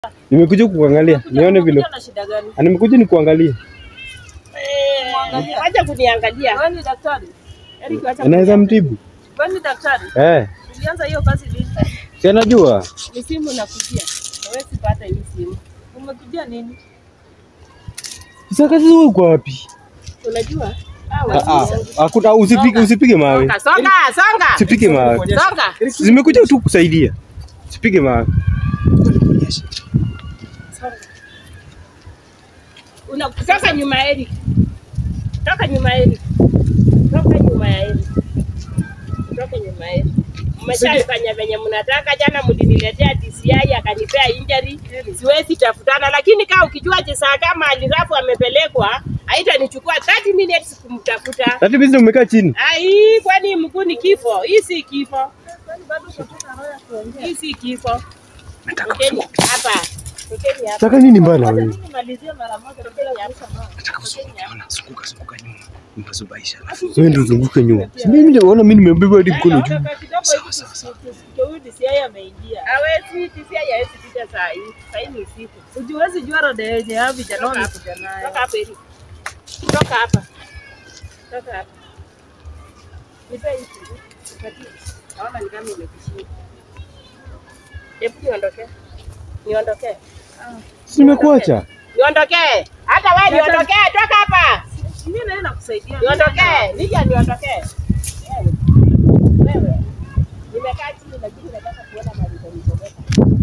Nimekuja kukuangalia nione vile. Unakuja na shida gani? Ah, Nimekuja nikuangalie. Mwangalia. Wacha kuniangalia. Wewe ni daktari? Eric, wacha Anaweza mtibu? Wewe ni daktari? Eh, Ulianza hiyo kazi lini? si anajua. Ni simu nakujia. Hawezi pata hii simu. Umekujia nini? Sasa kazi wewe uko wapi? Unajua? Ah, ah, Hakuna usipige usipige mawe. Songa, songa, songa. Usipige mawe. Songa. Zimekuja tu kusaidia. Usipige mawe. Una toka nyuma ya Eric. Toka nyuma ya Eric. Toka nyuma ya Eric. Toka nyuma ya Eric. Mmeshafanya venye mnataka. Jana mliniletea DCI akanipea injury, siwezi tafutana, lakini kaa ukijua Chisaa kama alirafu amepelekwa, haitanichukua 30 minutes kumtafuta. Tati bizi umekaa chini. Ai, kwani mkuu ni kifo? Hii si kifo, hii si kifo. Tokeni hapa, tokeni hapa. Saka nini mbaya na wewe? Nimalizie mara moja, tokeni hapa. Wewe ndio uzunguke nyuma. Si Mimi ndio ona mimi nimebeba hadi mkono juu. Hawezi tisia hawezi pita saa hii. Saa hii ni usiku. Ujiwezi jua roda yenye hao vijana wamekuja nayo. Toka hapa Eri. Toka hapa. Toka hapa. Nipe hii kitu. Nipatie. Naona ni kama imekushinda. Hebu niondoke. Niondoke. Si nimekuacha. Niondoke. Hata wewe niondoke. Toka hapa. Mimi naenda kusaidia. Niondoke. Nija niondoke. Wewe. Wewe. Nimekaa chini lakini nataka kuona mahali utanipeleka.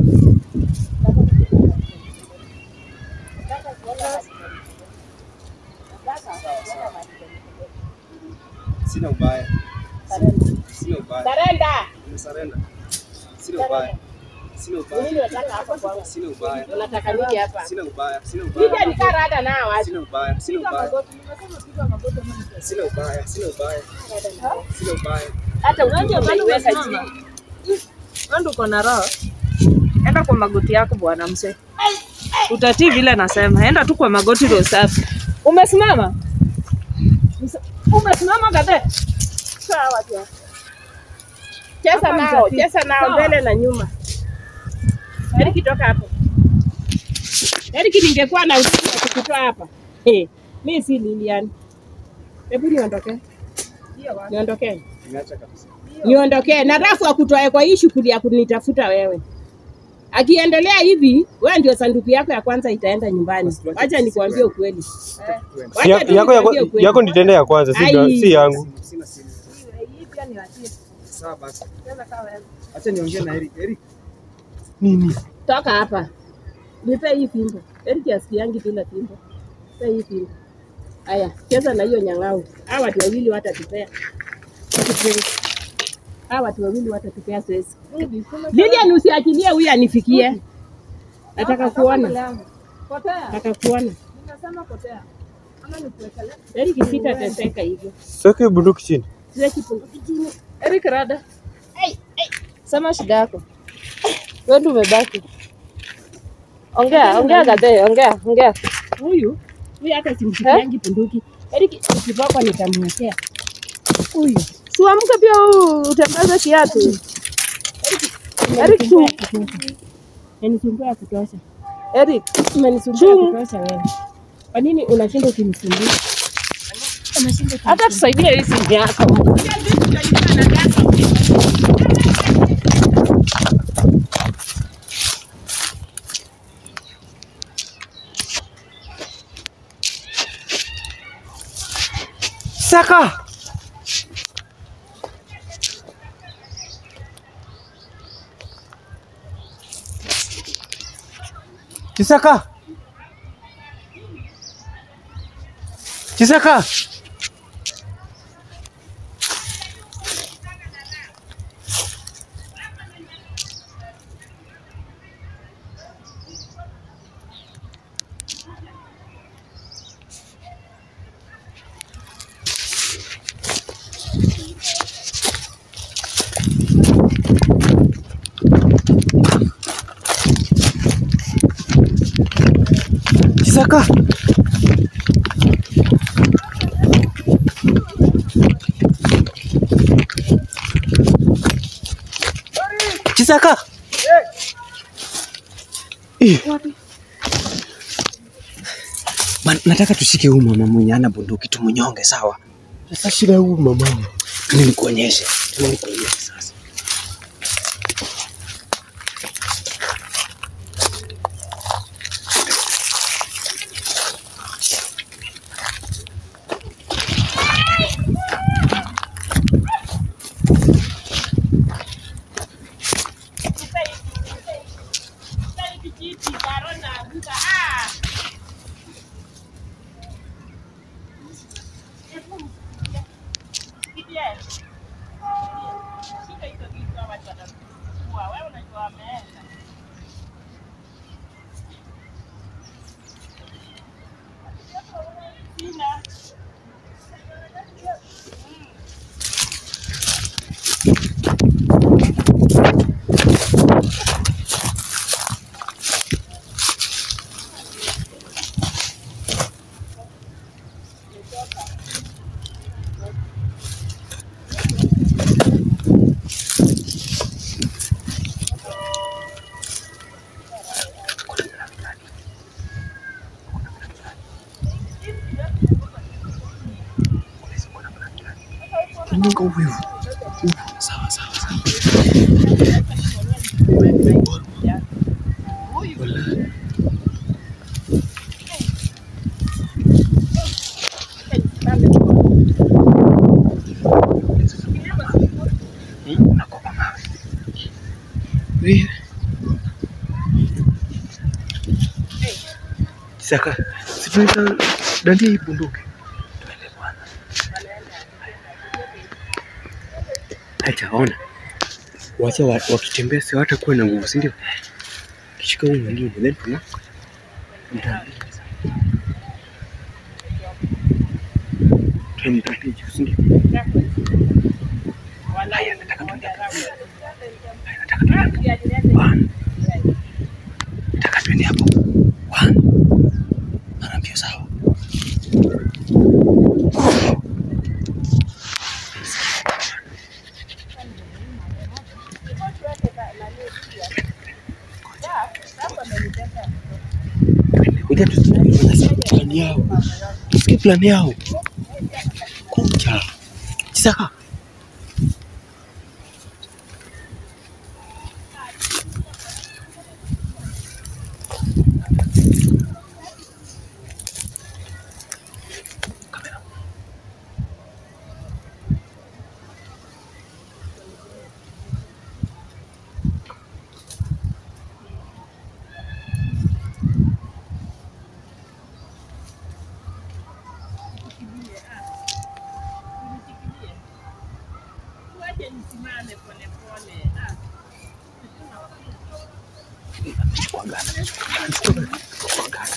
Nataka kuona mahali Nataka kuona mahali Sina ubaya. utanipeleka. Sina ubaya. Sarenda. Nimesarenda. Sina ubaya. Sina Ni ubaya. nini unataka hapa kwangu? Sina ubaya. Unataka nini hapa? Sina ubaya. Sina Nija ubaya. nikaa rada nao watu. Sina ubaya. Sina ubaya. Sina ubaya. Sina ubaya. Sina ubaya. Hata ukiwa umeiweka umesimama. chini. Wewe ndio uko na roho. Enda kwa magoti yako bwana mzee. Utatii vile nasema. Enda tu kwa magoti ndio safi. Umesimama? Mse- Umesimama kadhe. Sawa tu. Cheza Hapa nao, mtafiti. cheza nao Sawa. mbele na nyuma. Eriki toka hapo. Eriki ningekuwa na ujuzi wa kukutoa hapa. Eh, mimi si Lilian. Hebu niondoke. Niondoke. Nimeacha kabisa. Niondoke. Na rafu akutoe kwa hii shughuli ya kunitafuta wewe. Akiendelea hivi, wewe ndio sanduku yako ya kwanza itaenda nyumbani. Wacha nikwambie ukweli. Si Wacha ya- tu Yako nikwambie yako ukweli. yako nitende ya kwanza si Ai. si yangu. Sina simu. Sawa basi. Acha niongee na Eric. Eric. Nini? Toka hapa. Nipe hii fimbo. Eriki asikiangi bila fimbo. Nipe hii fimbo. Aya, cheza na hiyo nyang'au. Hawa watu wawili watatupea. Hawa watu wawili watatupea sesi. Lilian usiachilie huyu anifikie. Nataka kuona. Nataka kuona. Eriki sitateseka hivyo. Sasa bunduki chini. Siweki punguki chini. Eric Rada. Sema shida yako. Wewe ndio umebaki. Ongea, ongea kadhe, ongea, ongea. Huyu huyu hata simshikiangi punduki. Eriki ukitoka nitamwekea. Huyu Siamke pia u- utembeze kiatu. Eric tu. Yanisumbua ya kutosha. Eric, Umenisumbua ya Chungu. kutosha wewe. Kwa nini unashinda ukinisumbua? hata tusaidie hii simu yako. Saka. Chisaka. Chisaka. Chisaka. Chisaka. Eh. Man, nataka tushike huyu mama mwenye ana bunduki tumunyonge, sawa? Sasa shida ya huyu mama. Tuni nikuonyeshe, tuni nikuonyeshe sasa. Nyonga huyu. Sawa sawa sawa. Unakopa mawe. Wewe. Saka. Sifunika dandia hii bunduki. Twende bwana. Acha ona. Wacha wa- wakitembea si hawatakuwa na nguvu, si ndio? Kishika huyu mwingine then tuna mta- twende twende juu, si ndio? Haya, nataka tuende hapo. Haya, nataka tuende hapo. One. Nataka tuende hapo. One. Mara mbio sawa. Ngoja tusikie wanasema plani yao. Tusikie plani yao. Kucha. Saka. Chukua gana. Chukua gana. Chukua gana.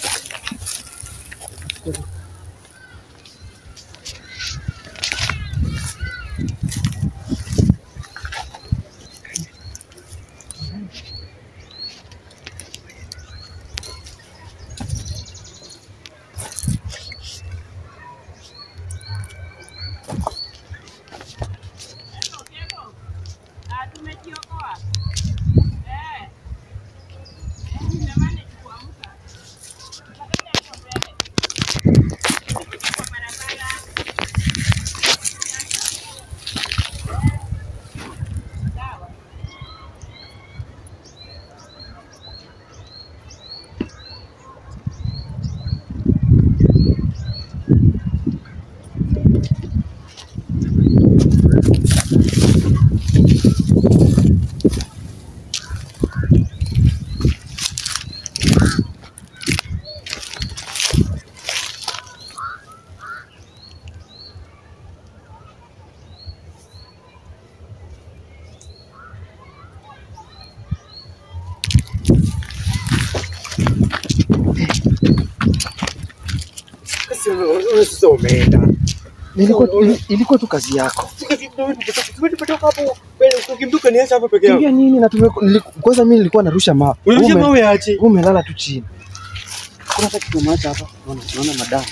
Sasa wewe sasa umeenda. Nilikuwa ili- ilikuwa tu kazi yako. Tumetoka hapo. Wewe ukimduka niacha hapo peke Kimbia yako. nini na tume nili- kwanza mimi nilikuwa narusha mawe. Unarusha Ume- mawe aje? Wewe umelala tu chini. Kuna hata kitu umeacha hapa. Unaona unaona madamu.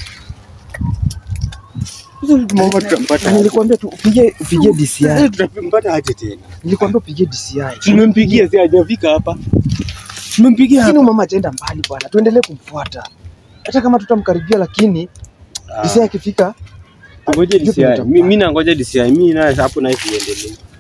Sasa tumeomba tutampata. Na nilikwambia tu upige upige DCI. Sasa tutampata aje tena? Nilikwambia upige DCI. Tumempigia si hajafika hapa. Tumempigia Lakini hapa. mama hajaenda mbali bwana, tuendelee kumfuata hata kama tutamkaribia, lakini Ah. Isia akifika Ngoja Vipi DCI. mtampata? Mimi nangoja DCI. Mimi naye hapo naye siendelee.